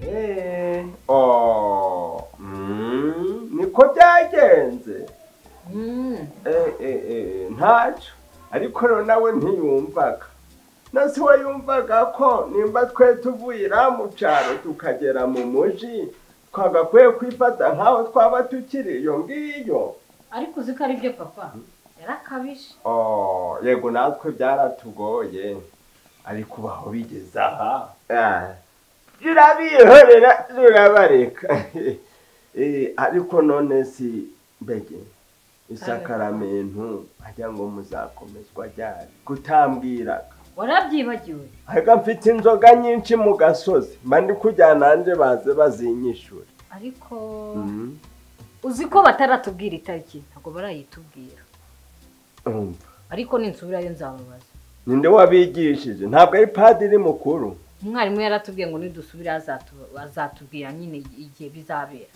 Eh, oh, mm, niko byagenze Eh, eh, eh, ntacyo ariko rero nawe ntiyumvaga na se we yumvaga ko nimba twe tuvuyira mu cyaro tukagera mu mujyi twagakwiye kwifata nk'aho twaba tukiri iyo ngiyo ariko uzi ko ari byo papa yarakabije Oh, yego natwe byaratugoye ariko baho bigeze aha turabihorera turabareka Eh, ariko none si mbege isakaramentu ajya ngo muzakomezwa ryari kutambwiraga warabyibagiwe ahubwo mfite inzoga nyinshi mu gasozi mba ndi kujyana nanjye baze bazinyishure ariko Mhm. uzi ko bataratubwira itariki ntabwo barayitubwira Urumva. ariko ninsubirayo nzamubaza ninde wabigishije ntabwo ari padiri mukuru umwarimu yaratubwiye ngo nidusubire azatu- azatubwira nyine igihe bizabera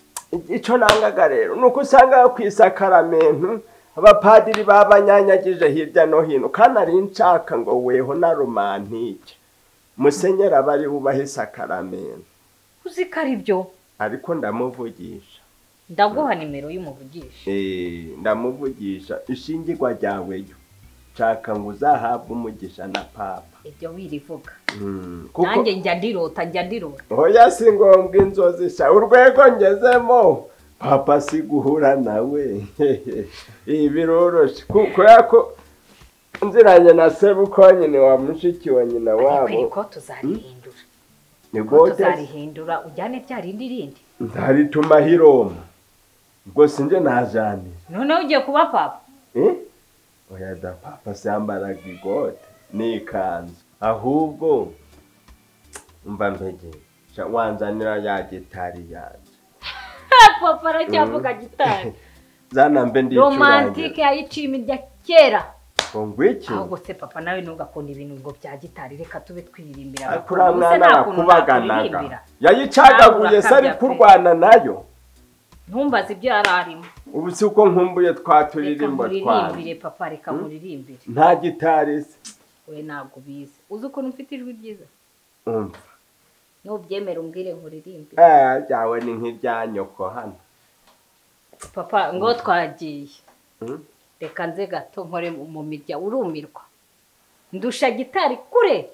icyo nangaga rero ni uko usanga ku isakaramentu abapadiri babanyanyagije hirya no hino kandi ari nshaka ngo weho na romantike musenyeri aba ari bubahe isakaramentu uzi ko ari byo ariko ndamuvugisha ndaguha nimero y'umuvugisha Eh, ndamuvugisha ishingirwa ryaweyo nshaka ngo uzahabwe umugisha na papa ibyo wirivuga Mm, kuko nanjye njya ndirota njya ndirota hoya si ngombwa inzozi sha urwego ngezemo papa si guhura nawe ibi biroroshye Ku- kubera ko nziranye na sebuko nyine wa mushiki wa nyina ariko iri wabo ko tuzarihindura ni ko bote tuzarihindura ujyane rya rindi rindi ntarituma hiroma ubwo sinjye najanira noneho ugiye kuba papa Eh? oya da papa si yambaraga igote ni ikanzu ahubwo mva mbege sha wanzanira ya gitari yanjye papa aracyavuga gitari zana mbe ndicurangira romantike yayiciyemo irya kera ngo ngwiki ahubwo se papa nawe ntugakunda ibintu ngo bya gitari reka tube twiririmbira ariko abakobwa. uriya Ubuse mwana nta kuntu yakubaganaga nakuririmbira. yayicagaguye se ari Ntabwo kurwana nayo ntumbaze ibyo yari arimo ubu si uko nkumbuye twa reka turirimbo twawe muririmbire papa reka Hmm? muririmbire nta gitari se we ntabwo ubizi uzi ukuntu mfite ijwi ryiza umva nubyemera umbwire nkuririmbe Eh, ryawe ni nk'irya nyoko hano papa ngo twagiye Hmm? reka nze gato nkore mu mirya urumirwa ndusha gitari kure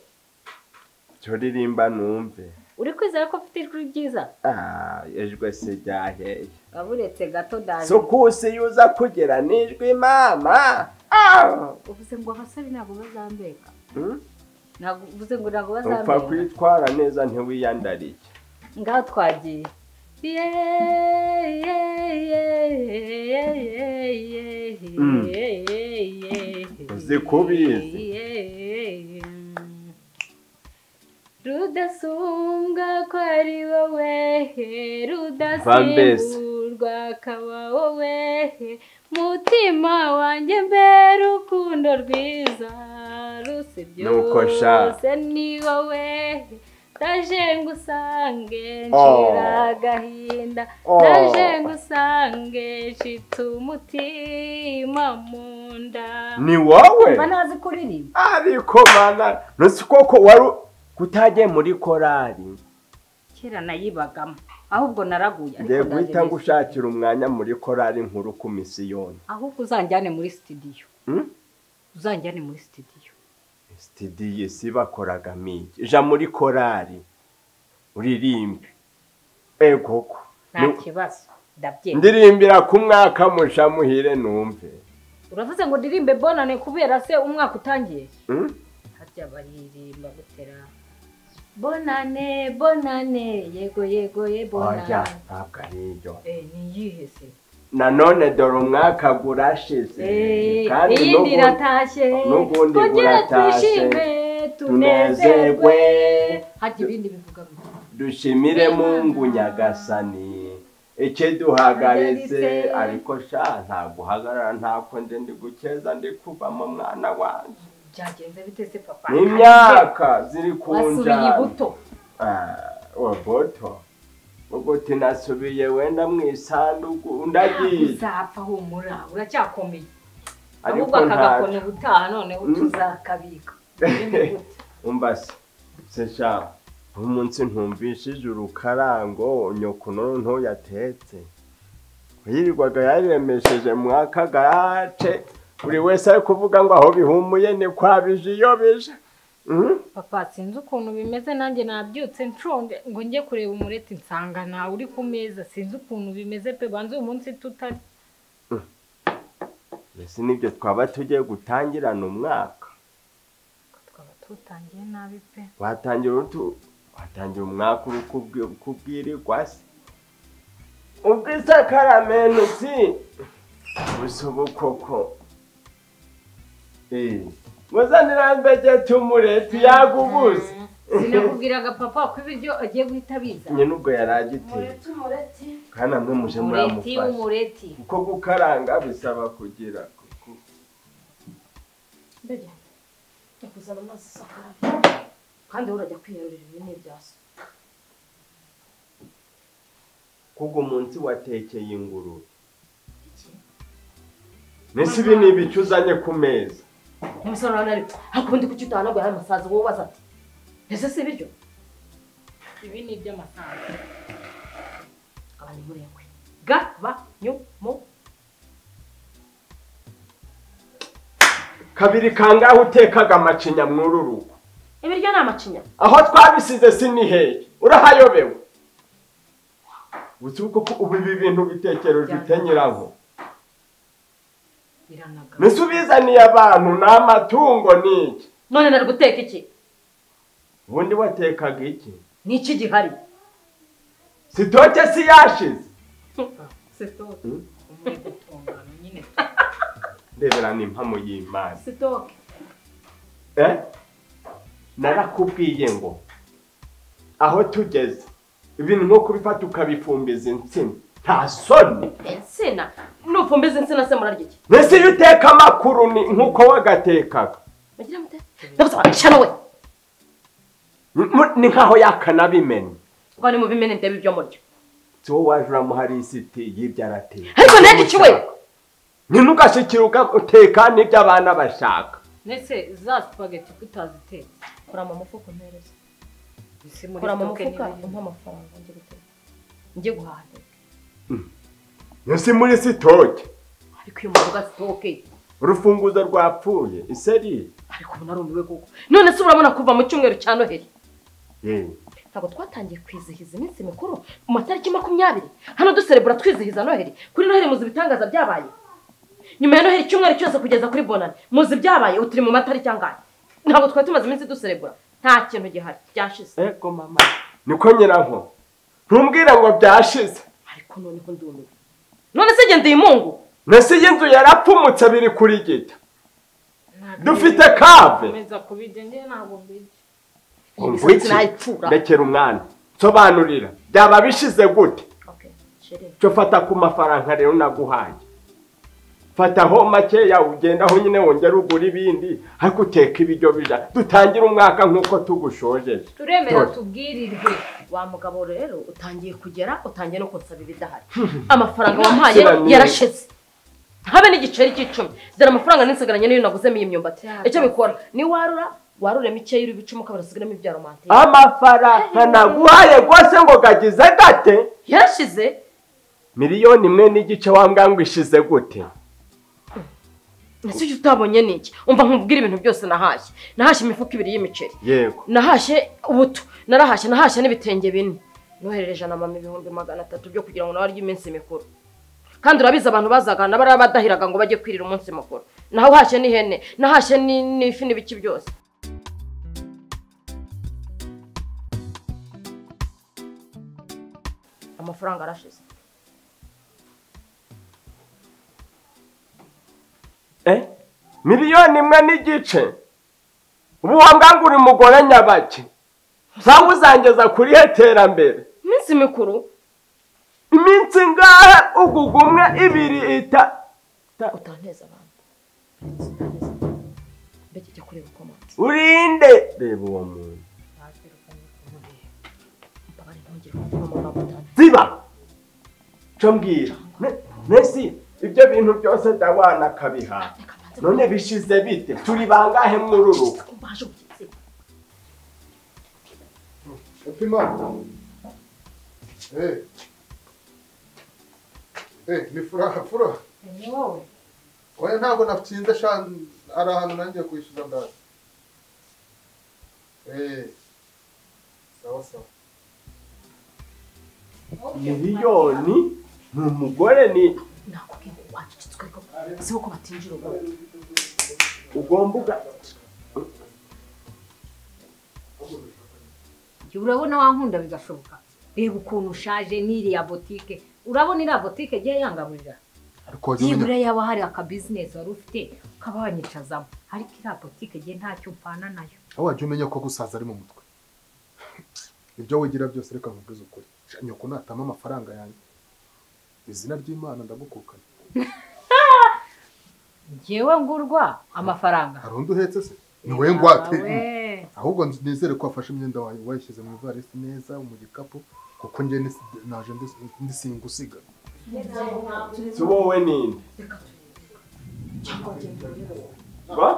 cyo ririmba numve uri kwizera ko mfite ijwi ryiza Ah, ijwe se ryaheye waba uretse gato ndaje sukusi yuza kugera nijwi mama Ah! uvuze ngo abasore ntabwo bazambeka Hmm? ntabwo uvuze ngo ntabwo upfa bazambeka kwitwara neza ntiwiyandarike ngaho twagiye Mm. Zikubizi. rudasumbwa ko ari wowe mbese. rudasimburwa akaba wowe mutima wanjye mbere urukundo rwiza rusibye Nuko sha. byose ni wowe ndaje ngusange Oh. nshira agahinda Oh. ndaje ngusange nshitse umutima mu nda ni wowe mba ntazi kuririmba ariko mana ntusi koko wari kutagiye muri korari kera nayibagamo ahubwo naraguye ariko ngiye ndaje guhita mbese. ngushakira umwanya muri korari nkuru ku misiyoni ahubwo uzanjyane muri sitidiyo Hmm? uzanjyane muri sitidiyo sitidiyo si bakoraga migi ja muri korari uririmbe egoko nta kibazo ndabyemera ndirimbira ku mwaka musha muhire numve uravuze ngo ndirimbe bonane kubera se umwaka utangiye Hmm? harya baririmba gutera bonane bonane yego yego ye oya bonane ntabwo ari iyo Eh, niyihe se nanone dore umwaka gurashize Eh, kandi iyindi n'ubu- iratashye n'ubundi kongera buratashe. twishime tunezerwe tunezerwe harya ibindi bivuga ngo dushimire mungu nyagasani icyo duhagaritse ariko sha ntabwo uhagarara ntako nje ndi gukeza ndi kuvamo mwana wanjye byagenze bite se papa ni imyaka ziri ku wasubiye njyana ibuto Ah, boto ubwo tinasubiye wenda mu isanduku ndagiye uzapfa humura uracyakomeye ariko ahubwo akagakona ntacu ubutaha noneho Mm. tuzakabika umbase se sha umunsi ntumvishije urukarango nyokuno ntuyatetse yirirwaga yaremesheje mwaka gace buri wese ari kuvuga ngo aho bihumuye ni kwa bije iyo bije Mhm. papa sinzi ukuntu bimeze nanjye nabyutse nshonje ngo njye kureba umureti nsanga nawe uri ku meza sinzi ukuntu bimeze pe banza uyu munsi tutari mbese nibyo twaba tugiye gutangirana umwaka twaba tutangiye nabi pe watangira utu watangira umwaka uri kubwi- kubwirirwa se ubwisakaramentu si busubukoko muzanirambeje tumureti yagubuze sinakubwiraga papa ko ibiryo agiye guhita biza nyine ubwo yari agiteye kandi amwe muje umureti muramufasha w'umureti kuko gukaranga bisaba kugira kuku- mbega yakuzana amazi isakara kandi wowe urajya kwiyarurira ibintu byose kuko umunsi watekeye ingurube mbese ibi ni ibicu uzanye ku meza umusore urabona ari hakundi kuki utahanaguye hari amasazi wowe ubaza ati ese si ibiryo ibi ni iby'amafaranga abantu murekwe gabanyumo kabiri kangahe utekaga amacinya muri uru rugo ibiryo ni amacinya aho twabisize sinihehe urahayobewe uzi ko ubu ibi bintu bitekero ufite nyiraho biranagana mbese ubizaniye abantu ni amatungo ni iki none nari guteka iki ubundi watekaga iki ni iki gihari sitoke si yashize sitoke Mm. umuye gutungana nyine ndebera ni impamo y'imana sitoke Eh? narakubwiye ngo aho tugeze ibintu nko kubifata ukabifumbiza insina nta soni insina nufumbiza insina se murarya iki mbese iyo uteka amakuru ni nk'uko wagatekaga mugira mute ndabuze abashana we M- mu- ni nk'aho yakanabimenya ngo ni mu bimene ndebe ibyo murya si wowe waje uramuha lisiti y'ibyo arateka Ariko nanjye iki we? nyine ugashyikira ugateka n'ibyo abana bashaka ndetse za sipageti tutazitetse kora mu mufuka mpereza isi muri kora mu sitoke mufuka n'ibindi. umpe amafaranga njye guteka njye guhaha si muri sitoke ariko iyo muvuga sitoke urufunguzo rwapfuye iseri ariko ubu narumiwe koko none se urabona kuva mu cyumweru cya noheli ye ntabwo twatangiye kwizihiza iminsi mikuru mu matariki makumyabiri hano duserebura twizihiza noheli kuri noheli muzi ibitangaza byabaye nyuma ya noheli icyumweru cyose kugeza kuri bonani muzi ibyabaye ubu turi mu matariki angahe ntabwo twari tumaze iminsi duserebura nta kintu gihari byashize ego mama niko nyiranko ntumbwira ngo byashize ariko noneho ndumiwe none se gendeye imungu mbese iyi nzu yarapfumutse biri kuri gita dufite kave komeza kubijya njye ntabwo mbijya Iyi Umva misatsi iki? nayipfura. rekera umwana nsobanurira byaba bishize gute Okay, chere. cyo fata ku mafaranga rero naguhaye fataho makeya ugendaho nyine wongera ugura ibindi ariko uteka ibiryo bija dutangire umwaka nk'uko tugushojeje turemera Dore. tubwirirwe wa mugabo rero utangiye kugera utangiye no kunsaba ibidahari amafaranga wampaye Kiranire. yarashize habe n'igiceri cy'icumi dore amafaranga ninsigaranye niyo naguzemo iyi myumbati Ya, icyo bikora niwarura warura mikeya iri bicuma ukabona usigaramo ibya romantike amafaranga naguhaye rwose ngo gagize gate yarashize miliyoni imwe n'igice wambwa ngo ishize gute ndetse icyo utabonye ni iki umva nkubwira ibintu byose nahashye nahashye imifuka ibiri y'imiceri yego nahashye ubuto narahashye nahashye n'ibitenge bine noherereje na mama ibihumbi magana atatu byo kugira ngo nawe arye iminsi mikuru kandi urabizi abantu bazagana bariya badahiraga ngo bajye kwirira umunsi mukuru nawe uhashye n'ihene nahashye ni- n'ifi n'ibiki byose amafaranga arashize eh miliyoni imwe n'igice ubu wambwa ngo uri mugore nyabake cyangwa uzangeza kuri he terambere iminsi mikuru iminsi ngahe uguga umwe ibiri ita ita- utanteza abantu Utanteza abantu. mbega ujya kureba uko amazi urinde reba uwo muntu mbabarira ntugire kuvuga amagambo atanu ziba cyo mbwira Me- mbese ibyo bintu byose ndawana akabiha reka mbanze none bishize bite turi bangahe mwururuka mbaje ubugizi Upima. Eh. Eh, ni furaha furaha. ni wowe Oya ntabwo natinze sha ari ahantu nangiye kwishyura ndaza. Eh. Sawa sawa. miliyoni ni umugore ni nakubwiye ngo wacucitswe ko siho ko batinjira ubu ugomba uga Njye urabona wankunda bigashoboka reba ukuntu ushaje n'iriya botike urabona iriya botike igiye yangaburira Ariko waje umenya- nibura yaba hari akabizinesi wari ufite ukaba wanyicazamo ariko iriya botike igiye ntacyo mpana nayo aho wajya umenya ko gusaza ari mu mutwe. Ibyo wigira byose reka nkubwize ukuri. Sha nyoko natama amafaranga yanjye. Izina ry'Imana ndagukukana. ngewe ngurwa amafaranga Hari undi uhetse se? Ni wowe ngwate. Yawe. ahubwo nzi- nizere ko wafashe imyenda wawe wayishyize mu ivarisi neza mu gikapu kuko njye nis- naje ndi- ndisinga usiga si wowe ninde ba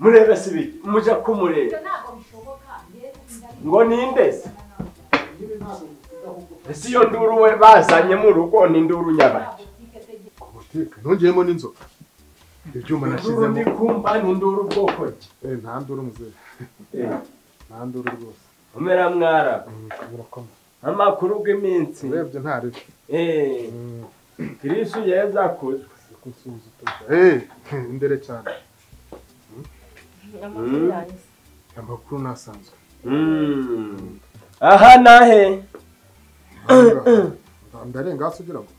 murebe si biki muja kumureba ngo ninde se ese iyo nduru we bazanye mu rugo ni induru nyabaki butike nongeyemo n'inzoka ibyuma induru nashyizemo ndi kumva ni induru bwoko ki Eh, nta nduru muzere Eh, nta nduru rwose umera mwarabu Mm, birakoma amakuru bw'iminsi urebye nta ribi Eh, Mm, kristu yeza akuzwe uri kunsuhuza utoza. Eh, indere cyane amakuru nasanzwe Mm. aha nahe Nda- ndarenga hasi ugira ngo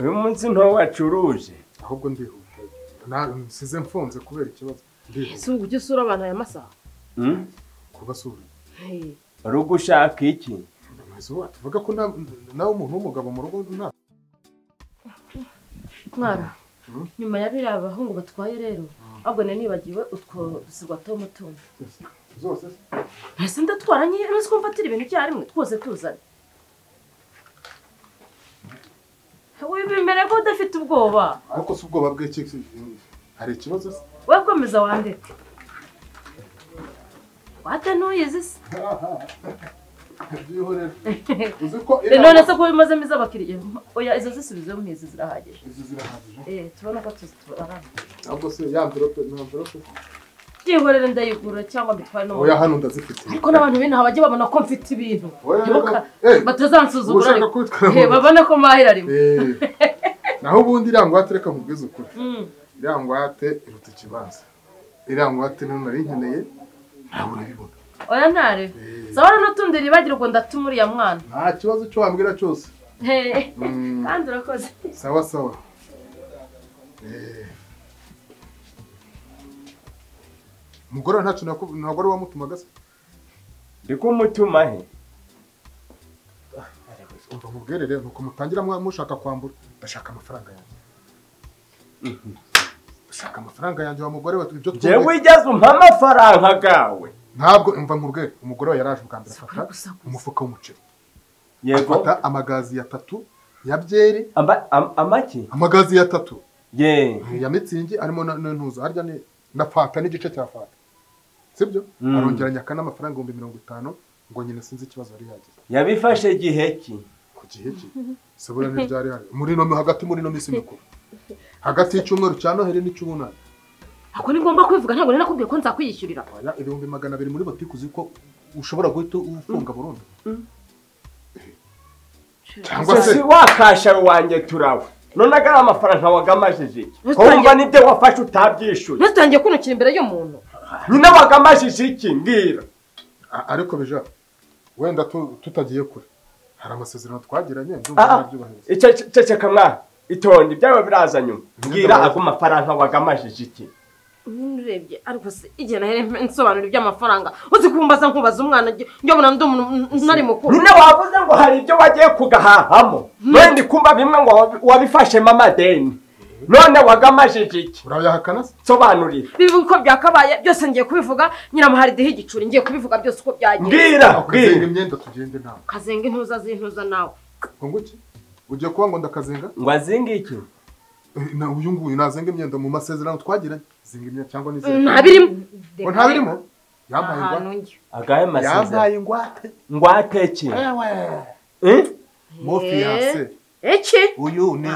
uyu munsi ntowacuruje ahubwo ndihuta Na- nsize mfunze kubera ikibazo ndihuta si ubu ujya usura abantu aya masaha Mm? kuba asura Hey, uri ugushaka iki mwese wacu uvuga ko nta- nawe umuntu w'umugabo mu rugo nta mwana Hmm? nyuma ya biriya bahungu batwaye rero ahubwo nari nibagiwe utwo dusigwa tw'amatungo zose se? ese ndatwara nke uzi ko mfatira ibintu icyarimwe twose tuzane wibimere ko udafite ubwoba ariko si ubwoba bw'iki hari ikibazo se we komeza wandike wate ntuyizi se byihorera uzi ko Eh, none se ko bimazemo iz'abakiriya oya izo zisubizemo nk'izi zirahagije izi zirahagije eh tubona ko tuzitubara ahubwo se ya mverope nta mverope byihorere ndayigura cyangwa mbitware no mu oya hano ndazifite ariko n'abantu binaha bajya babona ko mfite ibintu Oya, Ntibuka- eh, batazansuzugura ushaka ariko. kwitwara mu Eh, nda. babone ko mahira rimwe Eh, naho ubundi iriya ngwate reka nkubwize ukuri Mm. iriya ngwate iruta ikibanza iriya ngwate rero nari nkeneye ntabwo urabibona oya ntare sabara n'utundi ribagirwa ndatuma uriya mwana nta kibazo cyo wambwira cyose Eh, Mm, kandi urakoze sawa sawa Eh. umugore we ntacyo naku- ntabwo ari wamutumaga se ndi kumutuma he urwo mubwerere ni uko mutangira mwa- mushaka kwambura ndashaka amafaranga yanjye ndashaka amafaranga yanjye wa mugore we ibyo twumva- jewe igeze umpa amafaranga gawe ntabwo umva nkubwere umugore we yaraje ubwa mbere afata gusakuza. umufuka w'umuceri yego afata amagazi ya tatu ya byeri Ama- am- amaki amagazi ya tatu ye ya mitsingi arimo na na ntuza harya ni na fanta n'igice cya fanta sibyo Mm. arongera nyaka n'amafaranga ibihumbi mirongo itanu ngo nyine sinzi ikibazo yari yagize yabifashe igihe ki ku gihe cye sabura ntiryari hari muri ino hagati muri ino minsi mikuru hagati y'icyumweru cya noheli n'icy'ubunani ako ni ngombwa kwivuga ntabwo nari nakubwiye ko nzakwiyishyurira Oya, ibihumbi magana abiri muri botike uzi ko ushobora guhita ufunga burundu cyangwa se si wakasha wanjye turawe none agari amafaranga wagamajije iki Rusange- wumva nibyo wafashe utabyishyuye maze tutangiye kunukira imbere y'umuntu nyine wagamajije iki mbwira A- ariko bija wenda tu- tutagiye kure hari amasezerano twagiranye ndumva Ah, narabyubahiriza icyo ceceka mwa itonde ibyawe biraza nyuma mbwira Ndabaza. ago mafaranga wagamajije iki urebye ariko se igihe nari nsobanura iby'amafaranga uzi kumbaza nkubaza umwana njye mbona ndi umuntu nari mukuru nyine wavuze ngo hari ibyo wagiye kugahahamo wenda kumva bimwe ngo wabi- wabifashemo amadeni none wagamajije iki urayahakana se nsobanurira bibi uko byakabaye byose ngiye kubivuga nyiramuhari dihe igicuri ngiye kubivuga byose uko byagiye mbwira akazenga mbwira imyenda tugende nawe kazenga intuza z'intuza nawe ngo ngwiki ugiye kuba ngo ndakazenga ngo azinge iki Eh, na uyu nguyu nazenga imyenda mu masezerano twagiranye zinga imyenda cyangwa n'izindi ntabirimo ngo ntabirimo yampaye ahantu ingwate njya agahe masezerano yampaye ingwate ngo ateke ewe mofiyase iki uyu ni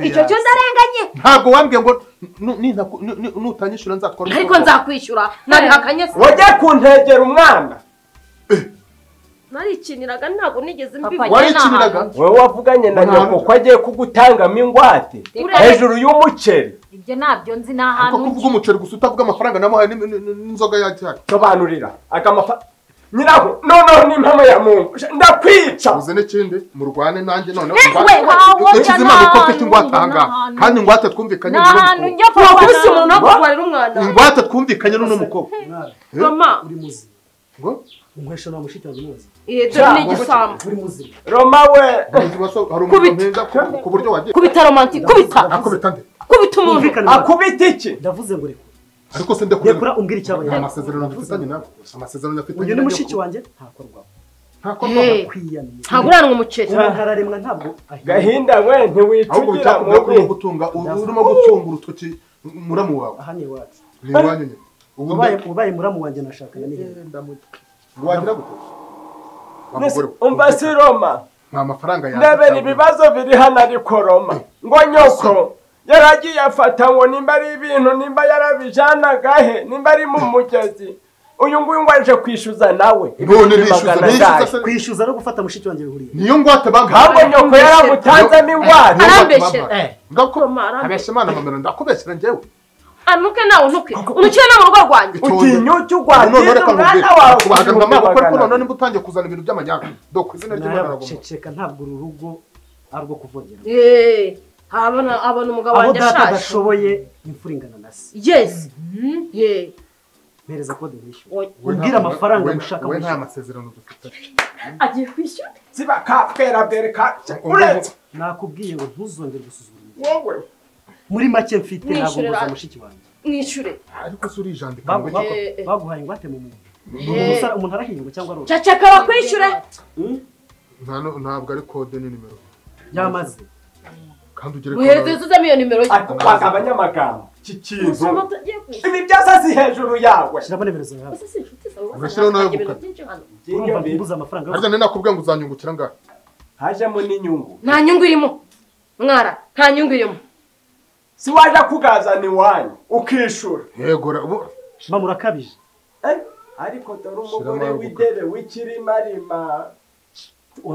icyo cyo mofiyase ndarenganye ntabwo wambwiye ngo nu- nintaku- nu- nu- nutanyishyura nzakora uko ariko nzakwishyura nabihakanye se wajya kuntegera umwana narikiniraga ntabwo nigeze mbivuga Papa, warikiniraga wowe wavuganye na Umwana. nyoko ko agiye kugutangamo ingwate Urebe. hejuru y'umuceri ibyo nabyo nzi ni ariko ahantu kuvuga umuceri gusa utavuga amafaranga namuhaye ni- ni- ni- n'inzoga yajyanye sobanurira agamafa nyiraho noneho ni impamo ya mungu ndakwica uze n'ikindi murwane nanjye noneho we wawo nshyize imana uko mfite ingwate ahangaha kandi ingwate twumvikanye ni n'uno ahantu mukobwa njya papa wakubise na- umuntu wo kurwarira umwana ingwate twumvikanye n'uno mukobwa Eh? mama uri muzima ngo inkwesha nta mushiki wawe umuzi iyi dore ni igisambo uri muzima roma we Kugira ibaso- hari umuntu mpinga ku- ku buryo wagiye kubita romanti kubita akubita nde kubita umuntu Bumvikane bwa- akubita iki ndavuze ngo rekura ariko se ndekure rekura umbwira icyabaye nta masezerano dufitanye nawe amasezerano dufitanye uyu ni mushiki wanjye ntakorwaho Hey, kwiyanira ntabwo uranwa umuceri umuntu araremwa ntabwo ahindura gahinda we ahubwo ntiwicugira bitakubwira ko urimo mubi gutunga urimo gutunga urutoki muramu wawe aha ni iwacu ni iwanyu nyine ubu ubaye ubaye muramu wanjye nashakanye n'ihirwe wagira gute Wa mugore we. umva si roma nta mafaranga ndebera ibibazo biri hano ariko roma ngo nyoko yaragiye afata ngo nimba ari ibintu nimba yarabijanagahe nimba ari mu mugezi uyu nguyu ngo aje kwishyuza nawe none ibihumbi nishyuza magana nishyuza angahe. se kwishyuza no gufata mushiki wanjye bihuriye niyo ngwate ahubwo bampaye nyoko yaramutanzemo ingwate arambeshyera Bampaye. Eh. ndakora Mama, arambeshyera. abeshya imana mamera ndakubeshyera njyewe anuke nawe unuke unukire no mu rugo rwanjye utinyuke none urwandira reka umwana nkubwire wawe kubahaga mu maboko ariko magana none abiri. nimba utangiye kuzana ibintu by'amajyana do ku izina ry'imana aragomba narabaceceka ntabwo uru rugo ari urwo kuvogera Eh, abona abona umugabo aho wanjye data ashaje adashoboye imfura ingana na se yes yeah mpereza kode wishyura Oya. We umbwire nta- amafaranga we- mushaka we nta mushaka. masezerano dufitanye agiye kwishyura ziba kapfera mbere kaca uretse nakubwiye ngo ntuzongere gusuzugura umugore wowe muri make mfite Mwishyure ntabwo nguza ra- mushiki wanjye mwishure ariko se urijandika Bagu- ngo bagu- Eh, eh. baguhaye ingwate mu muntu Eh. umuntu arahinga cyangwa arora cacaka bakwishyure nta no- ntabwo ari kode ni nimero yamaze kandi ugere muhereze yuzuzemo iyo nimero ye akubaka abanyamagambo iki kintu Musoma utagiye kwishyura ibi byose si hejuru yawe shyiramo nimero zawe Ese si inshuti zawe bose Ugashyiraho nawe ntabwo ibintu gukata. byinshi hano urumva Byinyo bibi. mbuze amafaranga harya yose ni nakubwiye ngo uzanyungukira angahe hajemo n'inyungu nta nyungu irimo mwara nta nyungu irimo si waje kugazana iwanyu ukishura yego ra- ubu- mba murakabije Eh, ariko dore umugore Shiramo w'idebe w'ikirimarima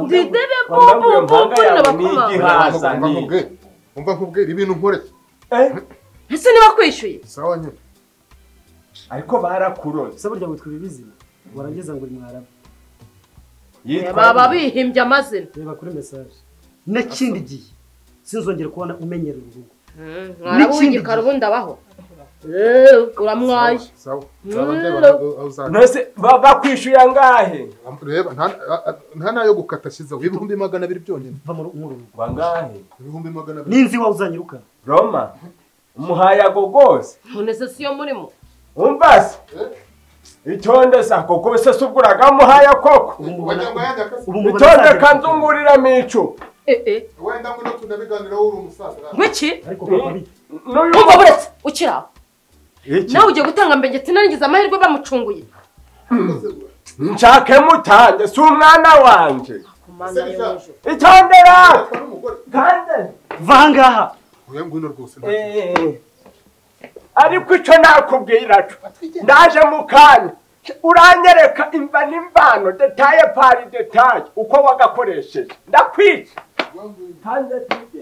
ndidebe wambabwiye bubu impanga bubu yawe n'abakomanga n'igiha. Haza umva ni- nkubwire umva nkubwire ibintu nkorera Eh, ese ntibakwishyuye sawa nyine ariko barakuroze se burya witwa ibibizima warangeza ngo uri mwarabu baba bihimbye amazina reba kuri mesaje n'ikindi gihe sinzongere kubona umenyera uru rugo mwarabu N'ikindi w'igikara gihe. ubundi abaho Eh, uramwaye sawa Mm. sawa nose bakwishyuye angahe reba nta- a- a- nta nayo gukata ashyizeho ibihumbi magana abiri byonyine mva muri uru rugo ngo angahe ibihumbi magana abiri ninzi iwawe uzanyirukana roma umuhaye ago rwose munese siyo murimo umva se itonde se ako kubise se ubwo uragamuhaye koko ubu mubona wagira ngo yajya akase ubu mubona itonde azagera ku rugo. kanzungurira mico Eh, eh. wenda ngo no tunabiganiraho uri umusaza ngwiki ariko kuko bi n'uyu umva buretse ukiri aho iki nawe ugiye gutanga mbengeti narangiza amahirwe bamucunguye nshake mutange si umwana wanje ku mana yo hejuru itondera Ari umugore. kandi va ahangaha Oya ngwino rwose nta kintu. Eh, ariko icyo nakubwira cyo ndaje mu kanya uranyereka imva n'imvano detaye pari detaye uko wagakoresheje ndakwica kandi ati-